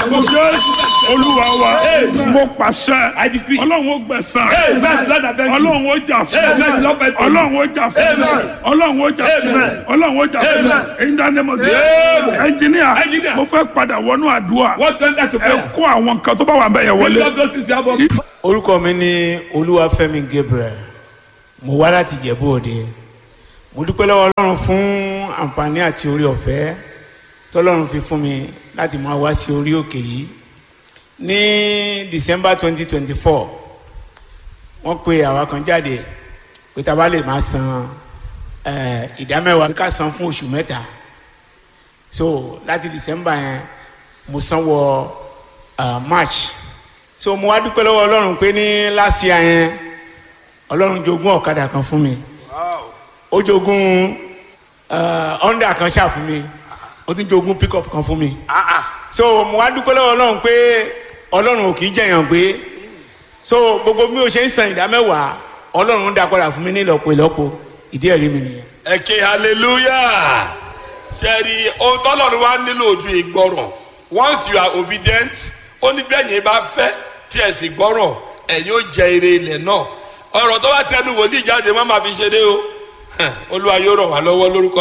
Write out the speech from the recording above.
jésù olúwa wa mo pàṣẹ I decree. ọlọ́run ó gbẹ̀san Amen. Lord, I thank you. ọlọ́run ó jà fún Amen. Lord, I thank you. ọlọ́run ó jà fún Amen. ọlọ́run ó jà fún Amen. ọlọ́run ó jà fún Amen. èyí dáná mo ṣe Amen. ẹnjìníà Engineer. mo fẹ́ padà wọnú àdúrà What went that to ẹ prayer? kó àwọn nǹkan tó bá wà bẹ́ẹ̀ yẹn Lift wọlé up those things you have on. orúkọ mi ní olúwafẹ́mi gabriel mo wá láti jẹ̀bú òde mo dúpẹ́ lọ́wọ́ ọlọ́run fún àǹfààní àti orí ọ̀fẹ́ tọ́lọ́run fi fún mi láti máa wá sí orí òkè yìí ní december twenty twenty four wọ́n pe àwa kan jáde pé tá a bá lè máa san eh, ìdámẹ́wàá ká san fún oṣù mẹ́ta so láti december yẹn mo san wọ uh, march so mo wá dúpẹ́ lọ́wọ́ ọlọ́run pé ní last year yẹn ọlọ́run jogún ọ̀kadà kan fún mi ó jogún uh, honda kan ṣáà fún mi ó tún jogún pickup kan fún mi so mo wá dúpẹ́ lọ́wọ́ ọlọ́run pé ọlọ́run ò kì í jẹ̀yàn gbé so gbogbo bí o ṣe ń san ìdá mẹ́wàá ọlọ́run ń dá padà fún mi ní ìlọ́po ìlọ́po ìdí ẹ̀rí mi nìyẹn. ẹ ké hallelujah ṣẹ́ẹ̀rì ohun tọ́lọ́run wá nílò ojú ìgbọràn once you are obedient ó ní bẹ́ẹ̀ yẹn bá fẹ́ tí ẹ̀ sì gbọ́ràn ẹ̀yin ó jẹ ire ilẹ̀ náà ọ̀rọ̀ tó bá tẹnu wòlíì jáde má máa fi ṣeré o olúwa yóò ràn wá lọ́wọ́ lórúkọ